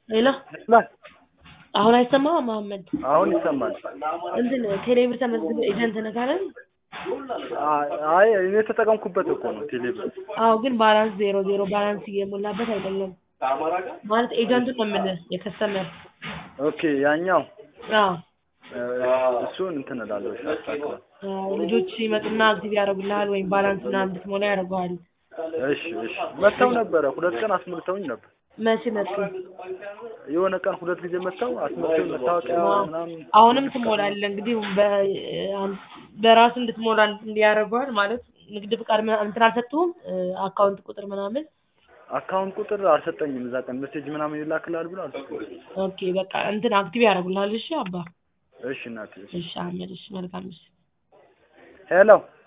ሄሎ ላይ አሁን አይሰማም መሀመድ? አሁን ይሰማል። እንትን ቴሌብር ተመዝግበህ ኤጀንት ነህ አይደል? አይ እኔ የተጠቀምኩበት እኮ ነው ቴሌብር። አዎ ግን ባላንስ ዜሮ ዜሮ ባላንስ እየሞላበት አይደለም ማለት ኤጀንቱን ነው የምልህ የከስተመር ኦኬ ያኛው አዎ እሱን እንትን እላለሁ እሺ፣ አስተካክላለሁ። አዎ፣ ልጆች ይመጡና አክቲቭ ያደርጉልሃል ወይም ባላንስ ምናምን እንድትሞላ ያደርገዋል። እሺ እሺ። መጥተው ነበረ ሁለት ቀን አስመልተውኝ ነበር። መቼ መጡ? የሆነ ቀን ሁለት ጊዜ መጥተው አስመልተውኝ መታወቂያ ምናምን አሁንም ትሞላለህ እንግዲህ በ- በራሱ እንድትሞላ እንዲያደርገዋል ማለት ንግድ ፍቃድ ምናምን እንትን አልሰጡህም አካውንት ቁጥር ምናምን አካውንት ቁጥር አልሰጠኝም። እዛ ቀን ሜሴጅ ምናምን ይላክልሃል ብሎ አልሰጠኝም። ኦኬ በቃ እንትን አክቲቭ ያደርጉልሃል እሺ አባ እሺ እናቴ። እሺ። እሺ አህመድ እሺ መልካም እሺ ሄሎ